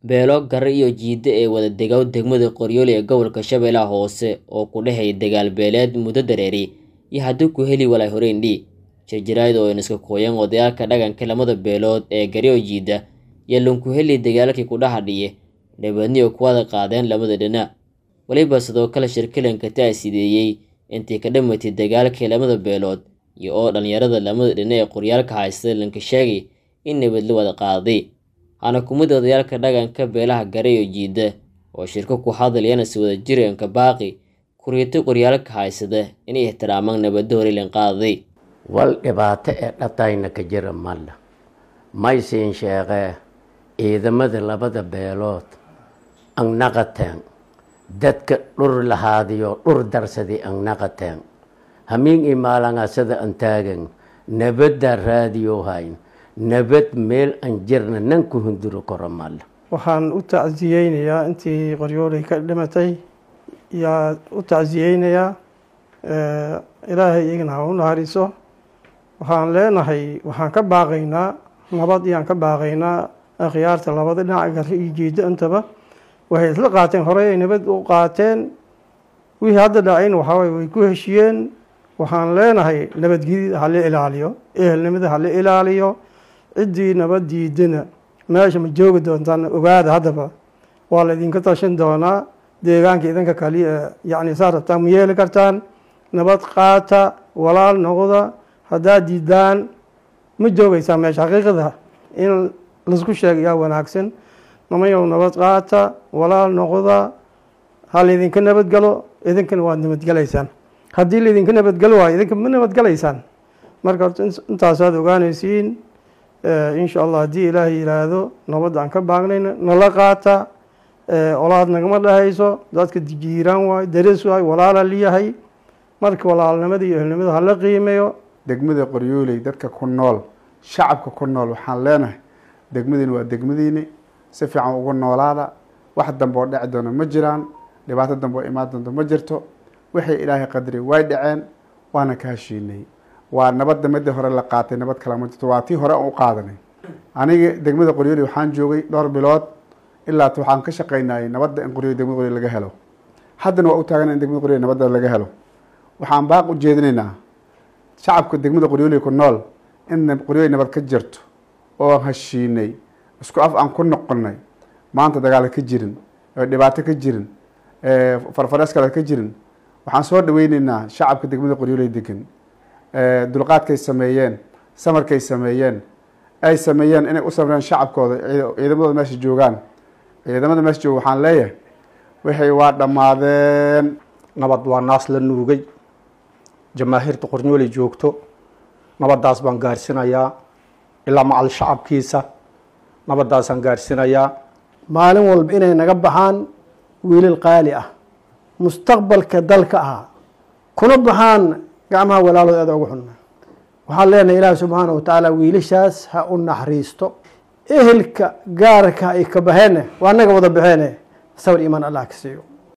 beelo gare iyo jiide ee wada degaw degmada qoryooli ee gobolka shabeellaha hoose oo ku dhexeeya dagaal beeleed muddo dareeri iyo haddii ku heli walay horeyndhi jirjirayd oo iska kooyan odayaalka dhaqanka lamada beelood ee garyo jiida iyo lunku heli dagaalkii ku dhahadhiye dhabeedniyo kuwada qaadeen lamada dhinac weliba sidoo kale shirkilanka taasideeyey intii ka dhamatay dagaalkii lamada beelood iyo oo dhallinyarada lamada dhinac ee qoryaalka haysta lanka sheegay in nabad la wada qaaday hana kumida odayaalka dhaqanka beelaha gare iyo jiida oo shirko ku hadlayana si wada jiranka baaqi kuriito qoryaalka haysada inay ixtiraamaan nabadda horelan qaaday wal dhibaato ee dhatayna ka jira malla maysiin sheeqee ciidamada labada beelood angnaqateen dadka dhur lahaadiyo dhur darsadi angnaqateen hamiin imaalangasada an taagan nabadda raadiyo hayn nabad meel an jirna nan ku hunduro karo malla waxaan u tacsiyeynayaa intii qoryoolay ka dhimatay yaa u tacsiyeynayaa ilaahay iyagana ha u naxariiso waxaan leenahay waxaan ka baaqaynaa nabad iyaan ka baaqaynaa akhyaarta labada dhinac gari iyo jiida intaba waxay isla qaateen horey ay nabad u qaateen wixii hadda dhacayna waxaaway way ku heshiyeen waxaan leenahay nabadgelyada hala ilaaliyo ehelnimada hala ilaaliyo ciddii nabad diidana meesha ma joogi doontaan ogaada haddaba waa la idinka tashan doonaa deegaanka idinka kaliya yacni saa rabtaan ma yeeli kartaan nabad qaata walaal noqda haddaad diidaan ma joogaysaa meesha xaqiiqada in laisku sheegayaa wanaagsan namayow nabad qaata walaal noqda ha laydinka nabadgalo idinkana waad nabadgelaysaan haddii laydinka nabadgelo waayo idinka ma nabadgelaysaan marka horta intaasaad ogaanaysiin insha allah haddii ilaahay yidhaahdo nabadda aan ka baagnayna nala qaata olaad nagama dhahayso dadka jiiraan waayo darees waayo walaala liyahay marka walaalnimada iyo ehelnimada hala qiimeeyo degmada qoryooley dadka ku nool shacabka ku nool waxaan leenahay degmadiina waa degmadiini si fiican ugu noolaada wax dambe oo dheci doona ma jiraan dhibaato dambe oo imaan doonto ma jirto wixii ilaahay qadari way dhaceen waana ka heshiinay waa nabadda midii hore la qaatay nabad kale ma jirto waa tii hore aan u qaadanay aniga degmada qoryooley waxaan joogay dhowr bilood ilaa waxaan ka shaqaynayay nabadda in qoryooley degmada qoryooley laga helo haddana waa u taagan in degmada qoryooley nabadda laga helo waxaan baaq u jeedinaynaa shacabka degmada qoryooley ku nool in qoryooley nabad ka jirto oo aan heshiinay isku af aan ku noqonay maanta dagaal ka jirin dhibaato ka jirin farfarees kale ka jirin waxaan soo dhaweyneynaa shacabka degmada qoryooley degan dulqaadkay sameeyeen samarkay sameeyeen ay sameeyeen inay u samreen shacabkooda ciidamadooda meesha joogaan ciidamada meesha jooga waxaan leeyahay waxay waa dhammaadeen nabad waa naas la nuugay jamaahiirta qornyooley joogto nabaddaas baan gaarsinayaa ilaa macal shacabkiisa nabaddaasaan gaarsinayaa maalin walba inay naga baxaan wiilal qaali ah mustaqbalka dalka ah kuna baxaan gacmaha walaalood aada ugu xunna waxaan leenahay ilaahi subxaana wa tacaala wiilashaas ha u naxariisto ehelka gaarka ay ka baxeene waa naga wada baxeene sawir iimaan allah ka siiyo